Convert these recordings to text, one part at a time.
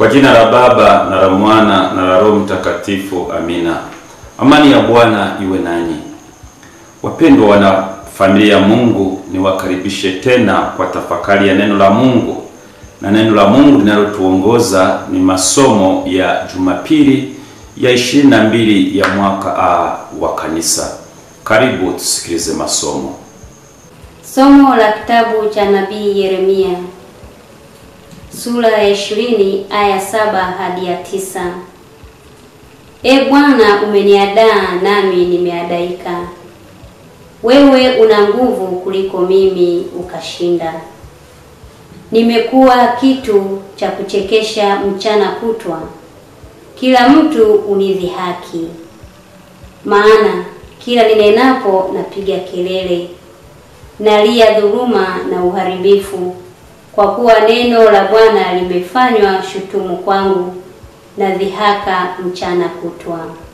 jina la Baba na la Mwana na la Roho Mtakatifu, amina. Amani ya Bwana iwe nanyi. Wapendwa wana familia ya Mungu, niwakaribishe tena kwa tafakari ya neno la Mungu, na neno la Mungu linalotuongoza ni masomo ya Jumapili ya 22 ya mwaka A wa kanisa. Karibu tusikilize masomo. Somo la kitabu cha nabii Yeremia sura ya ishirini aya saba hadi ya tisa. E Bwana, umeniadaa nami nimeadaika. Wewe una nguvu kuliko mimi, ukashinda. Nimekuwa kitu cha kuchekesha mchana kutwa, kila mtu unidhihaki. Maana kila ninenapo napiga kelele, nalia dhuluma na uharibifu, kwa kuwa neno la Bwana limefanywa shutumu kwangu na dhihaka mchana kutwa.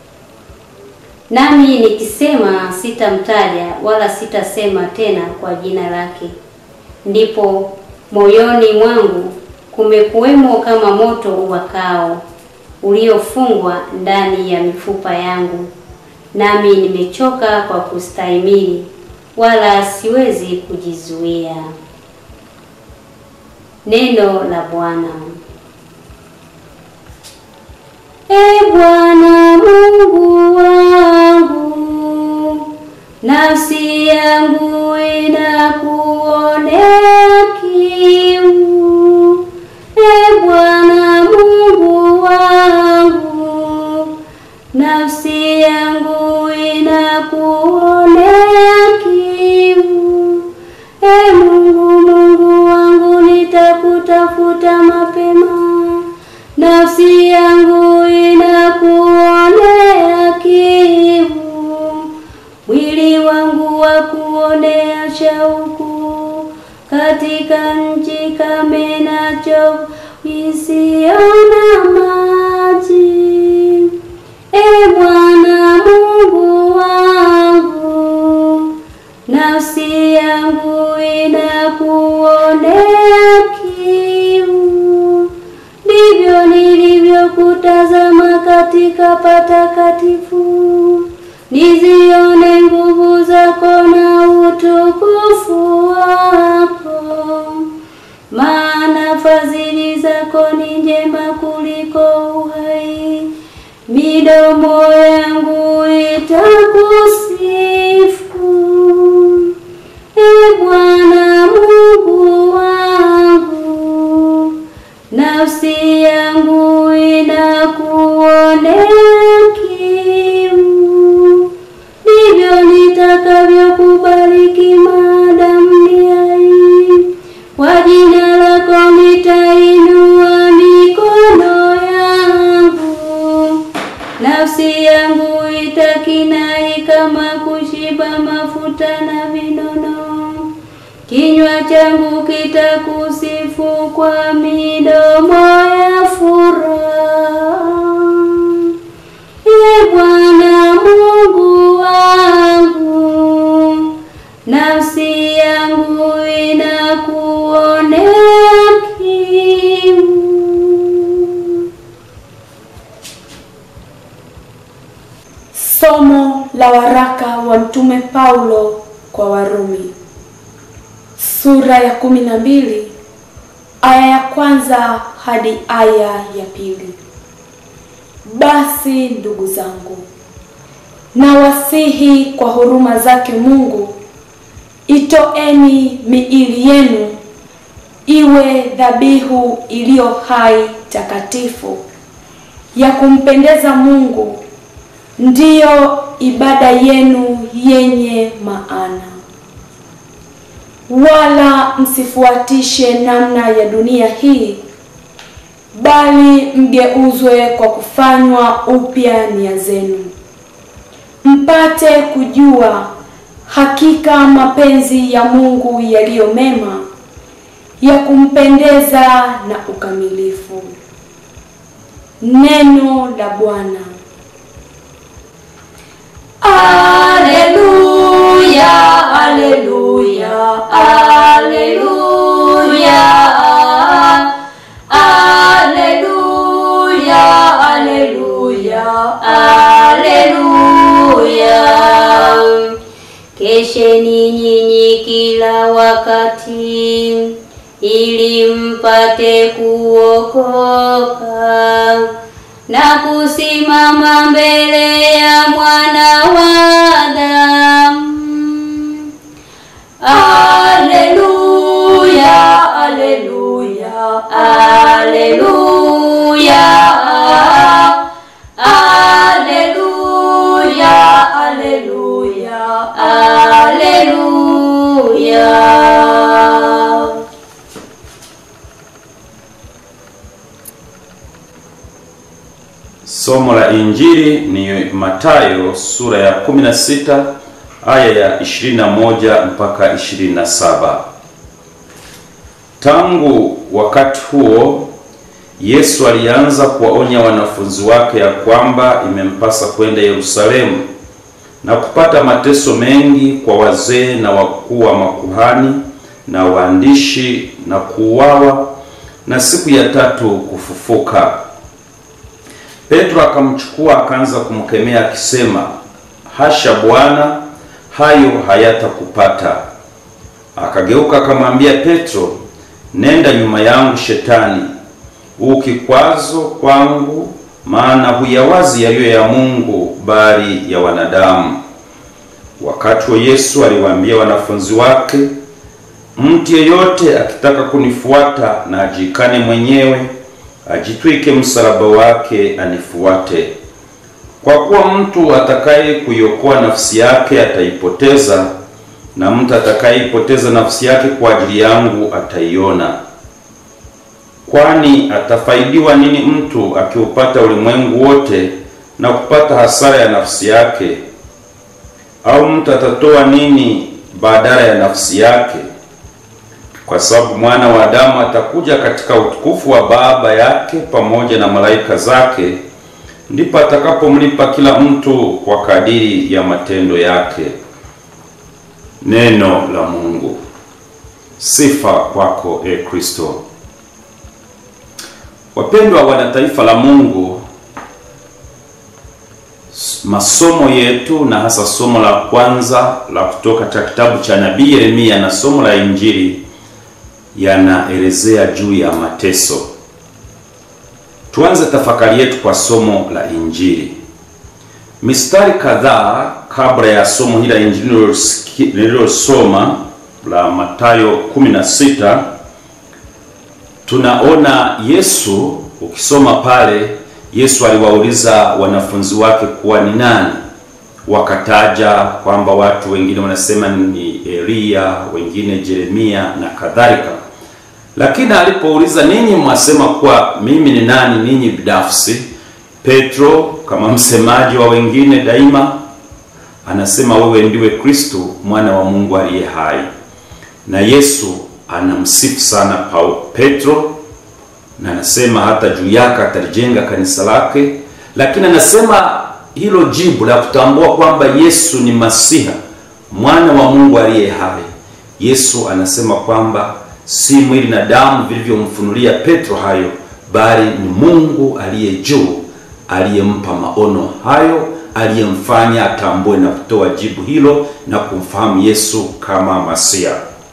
Nami nikisema sitamtaja wala sitasema tena kwa jina lake, ndipo moyoni mwangu kumekuwemo kama moto uwakao uliofungwa ndani ya mifupa yangu, nami nimechoka kwa kustahimili, wala siwezi kujizuia. Neno la Bwana. E Bwana Mungu wangu, nafsi yangu inakuonea kiu. E Bwana Mungu wangu, nafsi yangu inakuonea kiu. E Mungu, Mungu wangu, nitakutafuta mapema, nafsi yangu inakuonea kiu, mwili wangu wa kuonea shauku, katika nchi kame na chovu isiyo na maji. E Bwana Mungu wangu, nafsi yangu inakuonea kiu. Ndivyo nilivyokutazama katika patakatifu, nizione nguvu zako na utukufu wako. Maana fadhili zako ni njema kuliko uhai, midomo yangu itakusifu. E Bwana Mungu wangu, nafsi yangu inakuonea kiu. Ndivyo nitakavyokubariki maadamu ni hai, kwa jina lako nitainua mikono yangu. Nafsi yangu itakinai kama kushiba mafuta na vinono, kinywa changu kitakusifu kwa midomo ya furaha. E Bwana Mungu wangu, nafsi yangu inakuonea kiu. Somo la waraka wa Mtume Paulo kwa Warumi sura ya kumi na mbili aya ya kwanza hadi aya ya pili. Basi ndugu zangu, nawasihi kwa huruma zake Mungu, itoeni miili yenu iwe dhabihu iliyo hai, takatifu, ya kumpendeza Mungu, ndiyo ibada yenu yenye maana. Wala msifuatishe namna ya dunia hii, bali mgeuzwe kwa kufanywa upya nia zenu, mpate kujua hakika mapenzi ya Mungu yaliyo mema, ya kumpendeza na ukamilifu. Neno la Bwana. Aleluya, aleluya, aleluya, aleluya. kila wakati, ili mpate kuokoka na kusimama mbele ya mwana wa Adamu. Aleluya, aleluya, aleluya. Aleluya, aleluya, aleluya. Somo la Injili ni Mathayo sura ya 16 aya ya 21 mpaka 27. Tangu wakati huo Yesu alianza kuwaonya wanafunzi wake ya kwamba imempasa kwenda Yerusalemu na kupata mateso mengi kwa wazee na wakuu wa makuhani na waandishi na kuuawa na siku ya tatu kufufuka. Petro akamchukua akaanza kumkemea akisema, hasha Bwana, hayo hayatakupata. Akageuka akamwambia Petro, nenda nyuma yangu Shetani, u kikwazo kwangu, maana huyawazi yaliyo ya Mungu bali ya wanadamu. Wakati wa Yesu aliwaambia wanafunzi wake, mtu yeyote akitaka kunifuata na ajikane mwenyewe ajitwike msalaba wake anifuate. Kwa kuwa mtu atakaye kuiokoa nafsi yake ataipoteza, na mtu atakayeipoteza nafsi yake kwa ajili yangu ataiona. Kwani atafaidiwa nini mtu akiupata ulimwengu wote na kupata hasara ya nafsi yake? Au mtu atatoa nini badala ya nafsi yake? Kwa sababu mwana wa Adamu atakuja katika utukufu wa Baba yake pamoja na malaika zake, ndipo atakapomlipa kila mtu kwa kadiri ya matendo yake. Neno la Mungu. Sifa kwako e Kristo. Wapendwa wana taifa la Mungu, masomo yetu na hasa somo la kwanza la kutoka katika kitabu cha nabii Yeremia na somo la Injili yanaelezea juu ya mateso. Tuanze tafakari yetu kwa somo la Injili. Mistari kadhaa kabla ya somo hili la Injili nililosoma la Mathayo 16 tunaona Yesu, ukisoma pale, Yesu aliwauliza wanafunzi wake kuwa ni nani, wakataja kwamba watu wengine wanasema ni Eliya, wengine Yeremia na kadhalika. Lakini alipouliza ninyi mwasema kuwa mimi ni nani ninyi binafsi, Petro kama msemaji wa wengine daima anasema wewe ndiwe Kristo mwana wa Mungu aliye hai. Na Yesu anamsifu sana Paulo Petro, na anasema hata juu yake atalijenga kanisa lake, lakini anasema hilo jibu la kutambua kwamba Yesu ni Masiha mwana wa Mungu aliye hai. Yesu anasema kwamba si mwili na damu vilivyomfunulia Petro hayo, bali ni Mungu aliye juu aliyempa maono hayo, aliyemfanya atambue na kutoa jibu hilo na kumfahamu Yesu kama Masia.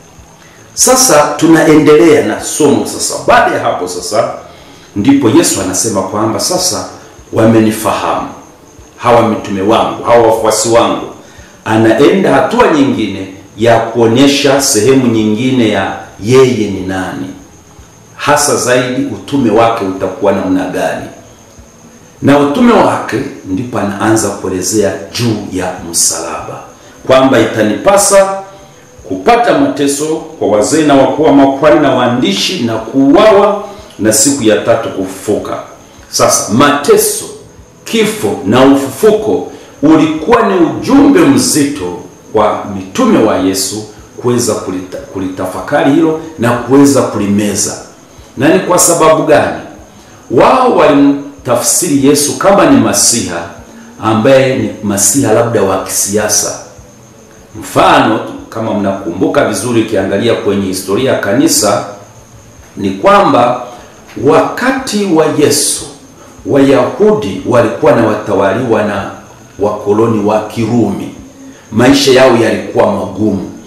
Sasa tunaendelea na somo sasa. Baada ya hapo sasa, ndipo Yesu anasema kwamba sasa wamenifahamu hawa mitume wangu, hawa wafuasi wangu. Anaenda hatua nyingine ya kuonyesha sehemu nyingine ya yeye ni nani, hasa zaidi utume wake utakuwa namna gani. Na utume wake ndipo anaanza kuelezea juu ya msalaba, kwamba itanipasa kupata mateso kwa wazee na wakuu wa makuhani na waandishi na kuuawa na siku ya tatu kufufuka. Sasa mateso, kifo na ufufuko ulikuwa ni ujumbe mzito kwa mitume wa Yesu kuweza kulita, kulitafakari hilo na kuweza kulimeza. Na ni kwa sababu gani? Wao walimtafsiri Yesu kama ni Masiha ambaye ni Masiha labda wa kisiasa. Mfano, kama mnakumbuka vizuri, ukiangalia kwenye historia ya kanisa ni kwamba wakati wa Yesu Wayahudi walikuwa na watawaliwa na wakoloni wa Kirumi. Maisha yao yalikuwa magumu.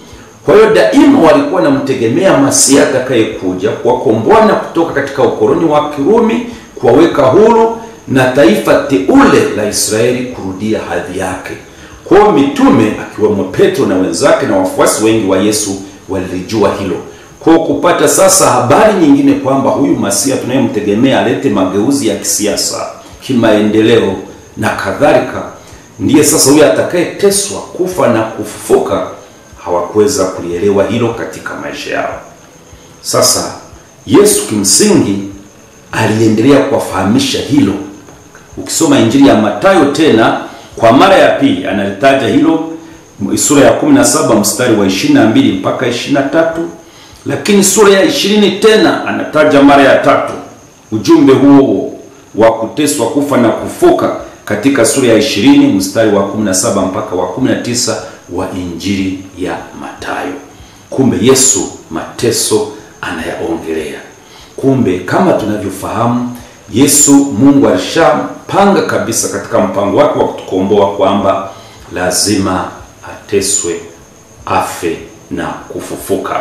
Kwa hiyo daima walikuwa wanamtegemea Masihi atakayekuja kuwakomboa na kutoka katika ukoloni wa Kirumi, kuwaweka huru na taifa teule la Israeli kurudia hadhi yake. Kwa hiyo mitume akiwemo Petro na wenzake na wafuasi wengi wa Yesu walilijua hilo. Kwa hiyo kupata sasa habari nyingine kwamba huyu Masihi tunayemtegemea alete mageuzi ya kisiasa, kimaendeleo na kadhalika, ndiye sasa huyu atakayeteswa, kufa na kufufuka, hawakuweza kulielewa hilo katika maisha yao. Sasa Yesu kimsingi aliendelea kuwafahamisha hilo. Ukisoma Injili ya Mathayo tena kwa mara ya pili analitaja hilo, sura ya 17 mstari wa 22 mpaka 23, lakini sura ya 20 tena anataja mara ya tatu ujumbe huo wa kuteswa, kufa na kufuka katika sura ya 20 mstari wa 17 mpaka wa 19 wa Injili ya Mathayo. Kumbe Yesu mateso anayaongelea. Kumbe kama tunavyofahamu Yesu Mungu alishapanga kabisa katika mpango wake wa kutukomboa kwamba lazima ateswe, afe na kufufuka.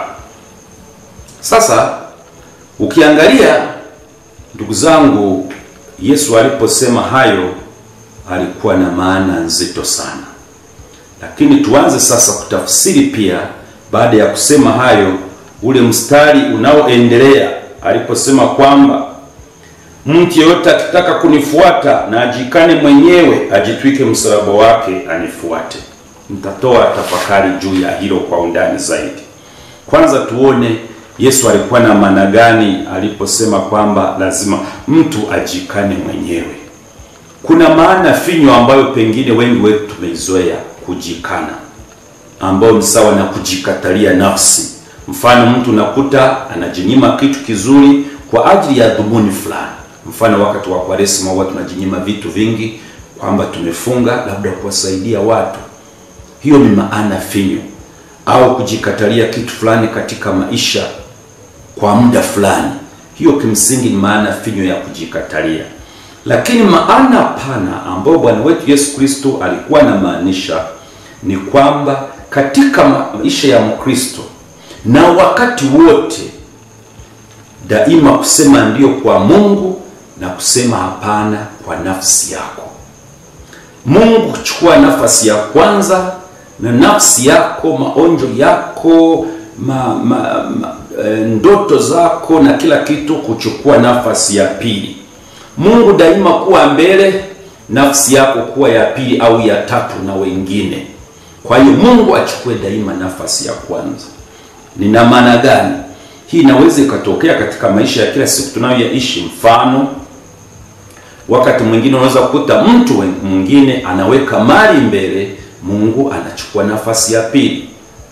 Sasa ukiangalia ndugu zangu, Yesu aliposema hayo alikuwa na maana nzito sana, lakini tuanze sasa kutafsiri pia. Baada ya kusema hayo, ule mstari unaoendelea aliposema kwamba mtu yeyote akitaka kunifuata na ajikane mwenyewe, ajitwike msalaba wake anifuate. Nitatoa tafakari juu ya hilo kwa undani zaidi. Kwanza tuone Yesu alikuwa na maana gani aliposema kwamba lazima mtu ajikane mwenyewe. Kuna maana finyo ambayo pengine wengi wetu tumeizoea, kujikana, ambayo ni sawa na kujikatalia nafsi. Mfano, mtu nakuta anajinyima kitu kizuri kwa ajili ya dhumuni fulani. Mfano, wakati wa Kwaresima huwa tunajinyima vitu vingi, kwamba tumefunga labda kuwasaidia watu. Hiyo ni maana finyo, au kujikatalia kitu fulani katika maisha kwa muda fulani. Hiyo kimsingi ni maana finyo ya kujikatalia. Lakini maana pana ambayo Bwana wetu Yesu Kristo alikuwa anamaanisha ni kwamba katika maisha ya Mkristo na wakati wote daima kusema ndiyo kwa Mungu na kusema hapana kwa nafsi yako. Mungu kuchukua nafasi ya kwanza na nafsi yako, maonjo yako, ma, ma, ma, e, ndoto zako na kila kitu kuchukua nafasi ya pili. Mungu daima kuwa mbele, nafsi yako kuwa ya pili au ya tatu na wengine. Kwa hiyo Mungu achukue daima nafasi ya kwanza. Nina maana gani? Hii inaweza ikatokea katika maisha ya kila siku tunayoyaishi. Mfano, wakati mwingine unaweza kukuta mtu mwingine anaweka mali mbele, Mungu anachukua nafasi ya pili.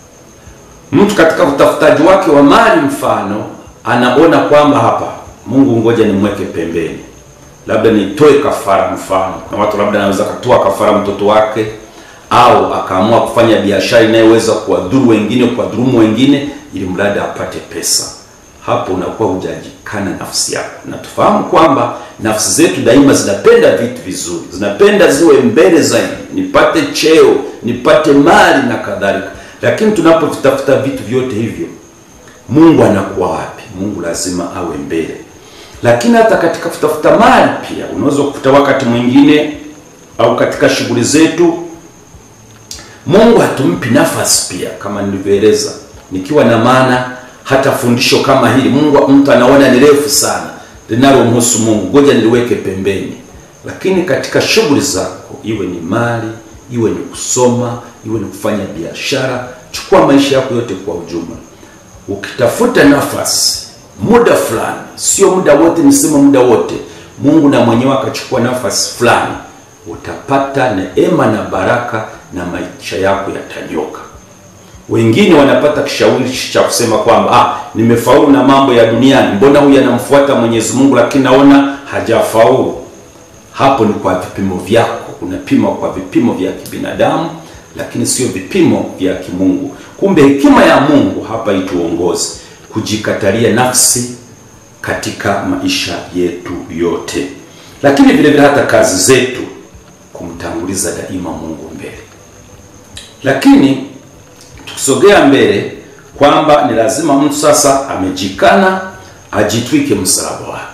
Mtu katika utafutaji wake wa mali, mfano, anaona kwamba hapa, Mungu ngoja nimweke pembeni, labda nitoe kafara. Mfano, na watu labda anaweza katoa kafara mtoto wake, au akaamua kufanya biashara inayoweza kuwadhuru wengine, kuwadhulumu wengine ili mradi apate pesa. Hapo unakuwa hujajikana nafsi yako, na tufahamu kwamba nafsi zetu daima zinapenda vitu vizuri, zinapenda ziwe mbele zaidi, nipate cheo, nipate mali na kadhalika. Lakini tunapovitafuta vitu vyote hivyo, Mungu anakuwa wapi? Mungu lazima awe mbele. Lakini hata katika kutafuta mali pia unaweza kukuta wakati mwingine, au katika shughuli zetu, Mungu hatumpi nafasi pia, kama nilivyoeleza nikiwa na maana hata fundisho kama hili Mungu mtu anaona ni refu sana linalomhusu Mungu, ngoja niliweke pembeni. Lakini katika shughuli zako, iwe ni mali, iwe ni kusoma, iwe ni kufanya biashara, chukua maisha yako yote kwa ujumla, ukitafuta nafasi muda fulani, sio muda wote, nisema muda wote, Mungu na mwenyewe akachukua nafasi fulani, utapata neema na baraka na maisha yako yatanyoka. Wengine wanapata kishawishi cha kusema kwamba ah, nimefaulu na mambo ya duniani, mbona huyu anamfuata Mwenyezi Mungu lakini naona hajafaulu. Hapo ni kwa vipimo vyako, unapima kwa vipimo vya kibinadamu, lakini sio vipimo vya kimungu. Kumbe hekima ya Mungu hapa ituongoze kujikatalia nafsi katika maisha yetu yote, lakini vile vile hata kazi zetu, kumtanguliza daima Mungu mbele. Lakini tukisogea mbele kwamba ni lazima mtu sasa amejikana ajitwike msalaba wake.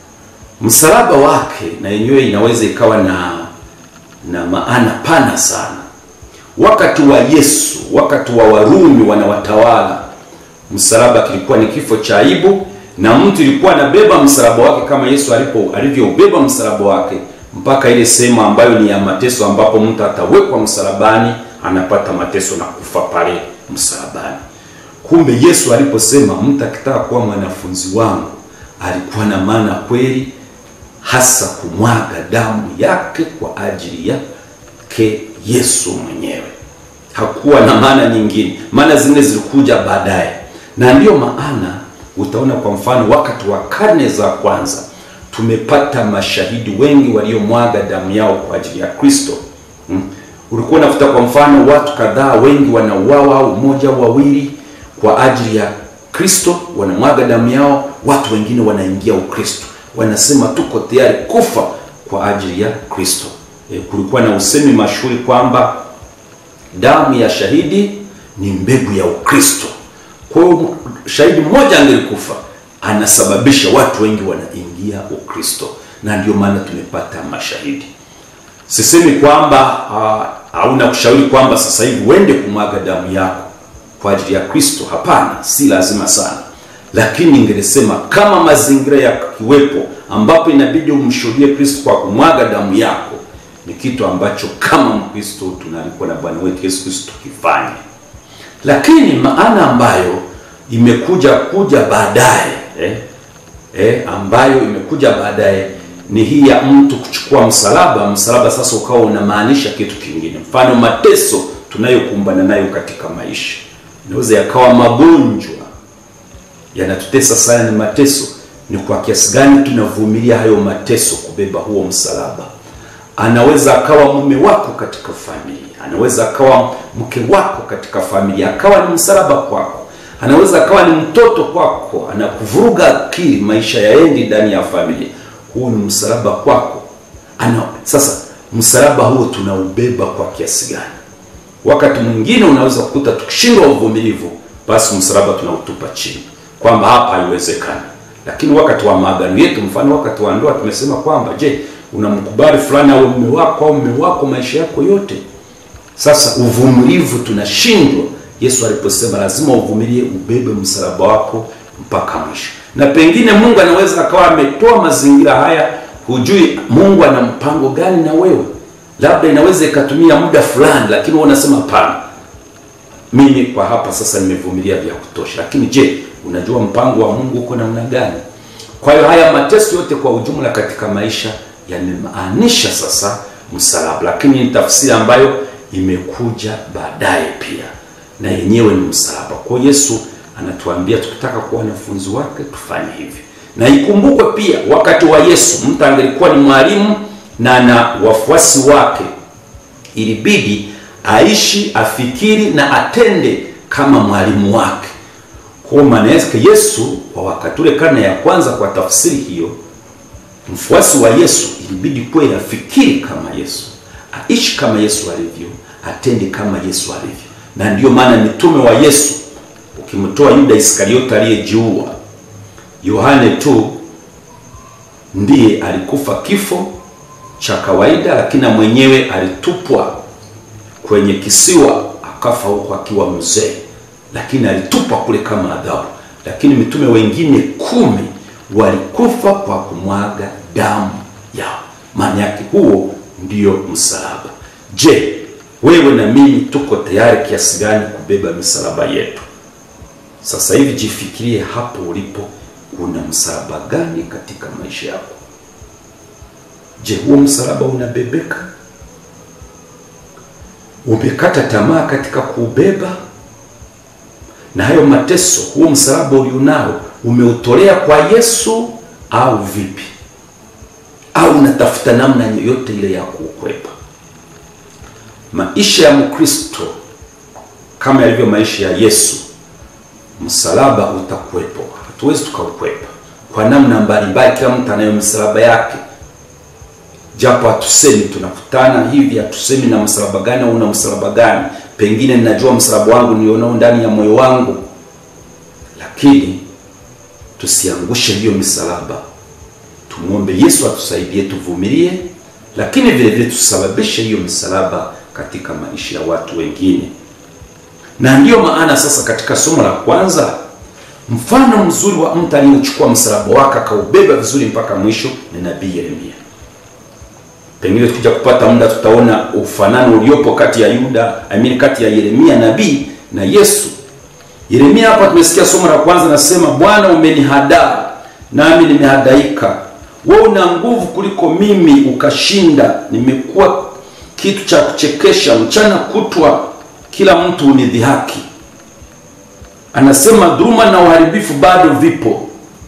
Msalaba wake na yenyewe inaweza ikawa na na maana pana sana. Wakati wa Yesu, wakati wa Warumi wanawatawala, msalaba kilikuwa ni kifo cha aibu, na mtu ilikuwa anabeba msalaba wake kama Yesu alipo alivyoubeba msalaba wake mpaka ile sehemu ambayo ni ya mateso, ambapo mtu atawekwa msalabani, anapata mateso na kufa pale msalabani. Kumbe Yesu aliposema mtu akitaka kuwa mwanafunzi wangu, alikuwa na maana kweli hasa kumwaga damu yake kwa ajili yake Yesu mwenyewe. Hakuwa na maana nyingine, maana zingine zilikuja baadaye, na ndiyo maana utaona kwa mfano wakati wa karne za kwanza tumepata mashahidi wengi waliomwaga damu yao kwa ajili ya Kristo. Hmm. Ulikuwa unafuta kwa mfano watu kadhaa wengi wanauawa au mmoja au wawili kwa ajili ya Kristo, wanamwaga damu yao, watu wengine wanaingia Ukristo, wanasema tuko tayari kufa kwa ajili ya Kristo. E, kulikuwa na usemi mashuhuri kwamba damu ya shahidi ni mbegu ya Ukristo. Kwa hiyo shahidi mmoja angelikufa anasababisha watu wengi wanaingia Ukristo, na ndio maana tumepata mashahidi. Sisemi kwamba hauna kushauri kwamba sasa hivi uende kumwaga damu yako kwa ajili ya Kristo. Hapana, si lazima sana, lakini ningesema kama mazingira yakiwepo ambapo inabidi umshuhudie Kristo kwa kumwaga damu yako, ni kitu ambacho kama Mkristo tunaalikwa na Bwana wetu Yesu Kristo tukifanye. Lakini maana ambayo imekuja kuja baadaye eh, eh, ambayo imekuja baadaye ni hii ya mtu kuchukua msalaba. Msalaba sasa ukawa unamaanisha kitu kingine, mfano mateso tunayokumbana nayo katika maisha inaweza yakawa magonjwa yanatutesa sana, ni mateso. Ni kwa kiasi gani tunavumilia hayo mateso, kubeba huo msalaba? Anaweza akawa mume wako katika familia, anaweza akawa mke wako katika familia, akawa ni msalaba kwako. Anaweza akawa ni mtoto kwako, anakuvuruga akili, maisha yaendi ndani ya familia, huu ni msalaba kwako. Ana, sasa msalaba huo tunaubeba kwa kiasi gani? Wakati mwingine unaweza kukuta tukishindwa uvumilivu, basi msalaba tunautupa chini, kwamba hapa haiwezekani. Lakini wakati wa maagano yetu, mfano wakati wa ndoa, tumesema kwamba je, unamkubali fulani au mume wako au mume wako maisha yako yote? Sasa uvumilivu tunashindwa. Yesu aliposema lazima uvumilie, ubebe msalaba wako mpaka mwisho. Na pengine Mungu anaweza akawa ametoa mazingira haya, hujui Mungu ana mpango gani na wewe labda inaweza ikatumia muda fulani, lakini wewe unasema hapana, mimi kwa hapa sasa nimevumilia vya kutosha. Lakini je, unajua mpango wa Mungu uko namna gani? Kwa hiyo haya mateso yote kwa ujumla katika maisha yamemaanisha sasa msalaba, lakini ni tafsiri ambayo imekuja baadaye pia, na yenyewe ni msalaba. Kwa Yesu anatuambia tukitaka kuwa wanafunzi wake tufanye hivi, na ikumbukwe pia wakati wa Yesu mtu angelikuwa ni mwalimu na na wafuasi wake, ilibidi aishi, afikiri na atende kama mwalimu wake. Kwa maana yake Yesu kwa wakati ule, karne ya kwanza, kwa tafsiri hiyo, mfuasi wa Yesu ilibidi kweli afikiri kama Yesu, aishi kama Yesu alivyo, atende kama Yesu alivyo. Na ndiyo maana mitume wa Yesu, ukimtoa Yuda Iskariota aliyejiua, Yohane tu ndiye alikufa kifo cha kawaida, lakini na mwenyewe alitupwa kwenye kisiwa akafa huko akiwa mzee, lakini alitupwa kule kama adhabu. Lakini mitume wengine kumi walikufa kwa kumwaga damu yao. Maana yake huo ndio msalaba. Je, wewe na mimi tuko tayari kiasi gani kubeba misalaba yetu? Sasa hivi jifikirie hapo ulipo, kuna msalaba gani katika maisha yako? Je, huo msalaba unabebeka? Umekata tamaa katika kuubeba? Na hayo mateso, huo msalaba ulionao umeutolea kwa Yesu au vipi? Au unatafuta namna yoyote ile ya kuukwepa? Maisha ya Mkristo kama yalivyo maisha ya Yesu, msalaba utakuwepo, hatuwezi tukaukwepa kwa namna mbalimbali. Kila mtu anayo msalaba yake japo hatusemi, tunakutana hivi, hatusemi na msalaba gani au una msalaba gani. Pengine ninajua msalaba wangu nilionao ndani ya moyo wangu, lakini tusiangushe hiyo misalaba. Tumwombe Yesu atusaidie, tuvumilie, lakini vile vile tusababishe hiyo misalaba katika maisha ya watu wengine. Na ndiyo maana sasa katika somo la kwanza mfano mzuri wa mtu aliyechukua msalaba wake akaubeba vizuri mpaka mwisho ni nabii Yeremia. Pengine tukija kupata muda tutaona ufanano uliopo kati ya Yuda, I mean kati ya Yeremia nabii na Yesu. Yeremia hapa tumesikia somo la kwanza nasema, Bwana umenihadaa nami nimehadaika, wewe una nguvu kuliko mimi ukashinda, nimekuwa kitu cha kuchekesha, mchana kutwa kila mtu unidhihaki. Anasema dhuluma na uharibifu bado vipo.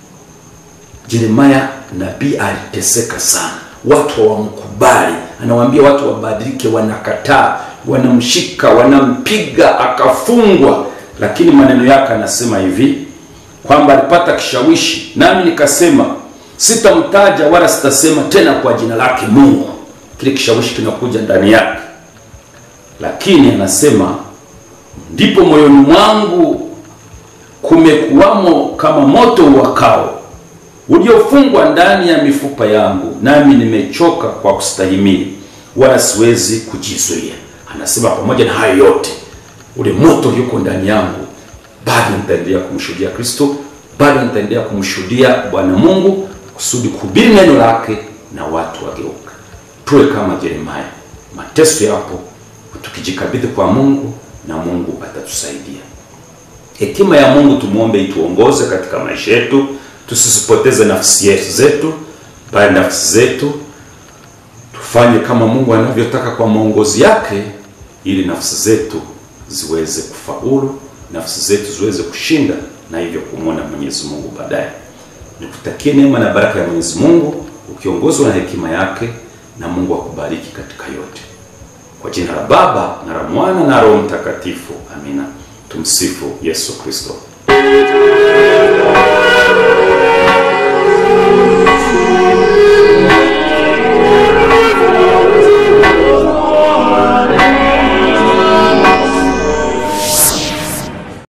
Yeremia nabii aliteseka sana, watu hawamkubali. Anawaambia watu wabadilike, wanakataa, wanamshika, wanampiga, akafungwa. Lakini maneno yake anasema hivi kwamba alipata kishawishi, nami nikasema sitamtaja wala sitasema tena kwa jina lake Mungu. Kile kishawishi kinakuja ndani yake, lakini anasema ndipo moyoni mwangu kumekuwamo kama moto uwakao uliofungwa ndani ya mifupa yangu, nami nimechoka kwa kustahimili, wala siwezi kujizuia. Anasema pamoja na hayo yote, ule moto ulioko ndani yangu, bado nitaendelea kumshuhudia Kristo, bado nitaendelea kumshuhudia Bwana Mungu, kusudi kuhubiri neno lake na watu wageuka. Tuwe kama Yeremia, mateso yapo, tukijikabidhi kwa Mungu na Mungu atatusaidia. Hekima ya Mungu tumwombe ituongoze katika maisha yetu, tusisipoteze nafsi yetu zetu, bali nafsi zetu tufanye kama Mungu anavyotaka kwa maongozi yake, ili nafsi zetu ziweze kufaulu, nafsi zetu ziweze kushinda na hivyo kumwona Mwenyezi Mungu baadaye. Nikutakie neema na baraka ya Mwenyezi Mungu ukiongozwa na hekima yake, na Mungu akubariki katika yote. Kwa jina la Baba na la Mwana na Roho Mtakatifu, amina. Tumsifu Yesu Kristo.